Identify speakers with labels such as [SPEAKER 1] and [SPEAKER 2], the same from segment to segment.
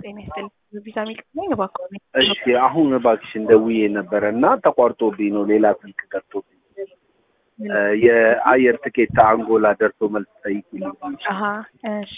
[SPEAKER 1] ጤና ይስጥልኝ። ቪዛ ሚልክልኝ እባክዎ ነኝ።
[SPEAKER 2] እሺ አሁን እባክሽን ደውዬ ነበረ እና ተቋርጦብኝ ነው ሌላ ስልክ ገብቶብኝ እ የአየር ትኬት አንጎላ ደርሶ መልስ ጠይቂልኝ።
[SPEAKER 1] አሀ እሺ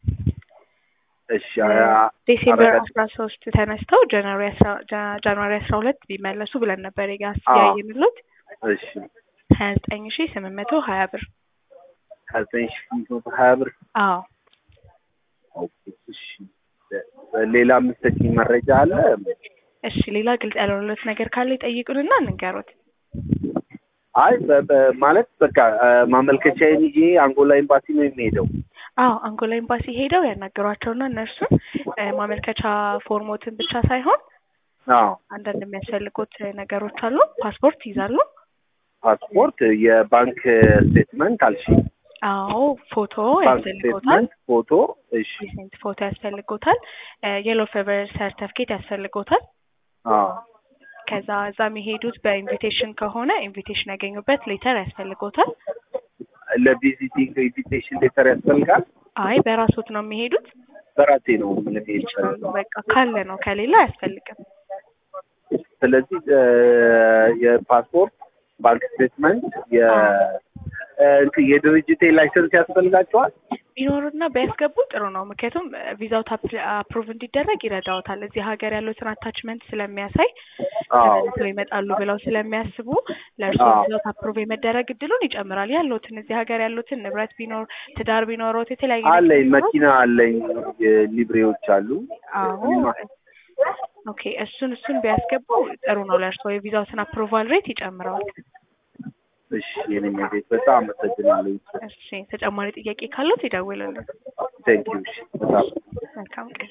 [SPEAKER 2] እሺ አ-
[SPEAKER 1] ዴሴምበር
[SPEAKER 2] አረጋ-
[SPEAKER 1] አስራ ሶስት ተነስተው ጃንዋሪ አስራ ጃ- ጃንዋሪ አስራ ሁለት ቢመለሱ ብለን ነበር የጋስ
[SPEAKER 2] አዎ።
[SPEAKER 1] ያየንሎት
[SPEAKER 2] እሺ
[SPEAKER 1] ሀያ ዘጠኝ ሺ ስምንት መቶ ሀያ ብር
[SPEAKER 2] ሀያ ዘጠኝ ሺህ ስምንት መቶ ሀያ ብር
[SPEAKER 1] አዎ
[SPEAKER 2] ኦኬ፣ እሺ ሌላ የምትሰጪኝ መረጃ አለ?
[SPEAKER 1] እሺ ሌላ ግልጽ ያልሆነለት ነገር ካለ ይጠይቁንና እንንገሩት
[SPEAKER 2] አይ በ- በ- ማለት በቃ እ ማመልከቻዬን ይዤ አንጎላ ኤምባሲ ነው የሚሄደው።
[SPEAKER 1] አዎ አንጎላ ኤምባሲ ሄደው ያናገሯቸውና እነርሱን እ ማመልከቻ ፎርሞትን ብቻ ሳይሆን
[SPEAKER 2] አዎ
[SPEAKER 1] አንዳንድ የሚያስፈልጉት ነገሮች አሉ ፓስፖርት ይዛሉ
[SPEAKER 2] ፓስፖርት፣ የባንክ ስቴትመንት አልሽኝ፣
[SPEAKER 1] አዎ ፎቶ
[SPEAKER 2] ባንክ
[SPEAKER 1] ያስፈልጎታል
[SPEAKER 2] ስቴትመንት፣ ፎቶ። እሺ
[SPEAKER 1] ሪሴንት ፎቶ ያስፈልጎታል የሎ ፌቨር ሰርተፍኬት ያስፈልጎታል
[SPEAKER 2] አዎ
[SPEAKER 1] ከዛ እዛ የሚሄዱት በኢንቪቴሽን ከሆነ ኢንቪቴሽን ያገኙበት ሌተር ያስፈልጎታል
[SPEAKER 2] ለቪዚቲንግ ኢንቪቴሽን ሌተር ያስፈልጋል።
[SPEAKER 1] አይ በራሶት ነው የሚሄዱት
[SPEAKER 2] በራሴ ነው ምን
[SPEAKER 1] ይችላሉ በቃ ካለ ነው ከሌላ አያስፈልግም
[SPEAKER 2] ስለዚህ እ የፓስፖርት ባንክ ስቴትመንት የ እ እንትን የድርጅቴ ላይሰንስ ያስፈልጋቸዋል።
[SPEAKER 1] ቢኖሩና ቢያስገቡ ጥሩ ነው ምክንያቱም ቪዛው አፕሩቭ እንዲደረግ ይረዳውታል እዚህ ሀገር ያሉትን አታችመንት ስለሚያሳይ
[SPEAKER 2] አዎ
[SPEAKER 1] ተመልሰው ይመጣሉ ብለው ስለሚያስቡ ለእርሶ
[SPEAKER 2] አዎ።
[SPEAKER 1] ቪዛው አፕሩቭ የመደረግ እድሉን ይጨምራል ያሉትን እዚህ ሀገር ያሉትን ንብረት ቢኖር ትዳር ቢኖሮት የተለያየ ነገር
[SPEAKER 2] አለኝ፣
[SPEAKER 1] ቢኖሮት፣
[SPEAKER 2] መኪና አለኝ፣ ሊብሬዎች አሉ።
[SPEAKER 1] አዎ ኦኬ እሱን እሱን ቢያስገቡ ጥሩ ነው ለእርሶ የቪዛውትን አፕሩቫል ሬት ይጨምረዋል
[SPEAKER 2] እሺ የኔ ቤት በጣም አመሰግናለሁ።
[SPEAKER 1] እሺ ተጨማሪ ጥያቄ ካሉት ይደውልልን
[SPEAKER 2] ቴንክ ዩ። እሺ በጣም
[SPEAKER 1] መልካም ቀን